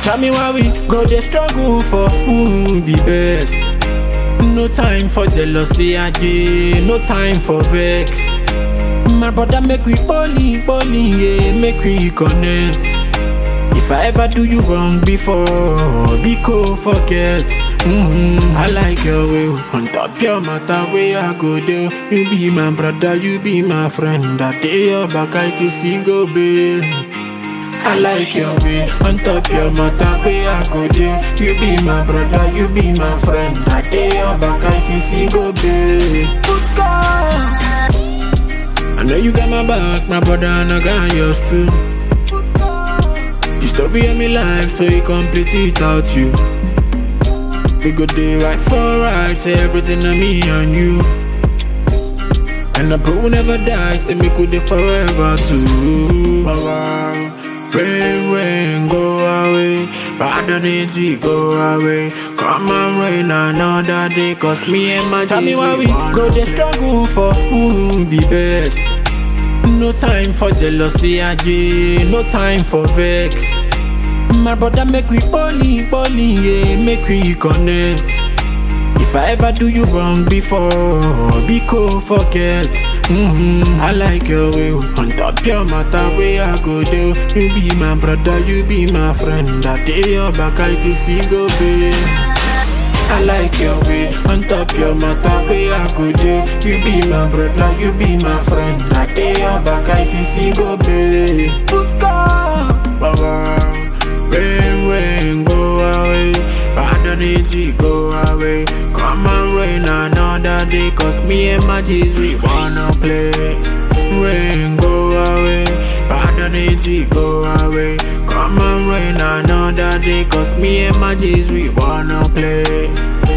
Tell me why we go dey struggle for who be best. No time for jealousy, aje. No time for vex. My brother, make we poly, poly, yeah, make we connect. If I ever do you wrong before, be cool, forget. Mm-hmm. I like your way. On top your matter, where I go there. You be my brother, you be my friend. That day your back, I to see go babe. I like your way. On top your matter, where I go there. You be my brother, you be my friend. That day your back, I to see go babe. Let's go. I know you got my back, my brother, and I got yours too. The story of my life, so you complete it out you. We go day right for right, say everything on me and you. And the bro never die, say me could dey forever too. Rain, rain, go away. Bad energy, go away. Come and rain another day, cause me and my Tell me why we go dey struggle for who be best. No time for jealousy, aje. No time for vex. My brother, make we poly, poly, yeah, make we connect. If I ever do you wrong before, be cool, forget. Mm-hmm. I like your way. On top your matter, where I go there. You be my brother, you be my friend. That day your back, I to see go babe. I like your way. On top your matter, where I go there. You be my brother, you be my friend. That day your back, I to see go babe. Let's go. Baba. Rain, rain, go away. Bad energy, go away. Come and rain another day. Cause me and my G's, we wanna play. Rain, go away. Bad energy, go away. Come and rain another day. Cause me and my G's, we wanna play.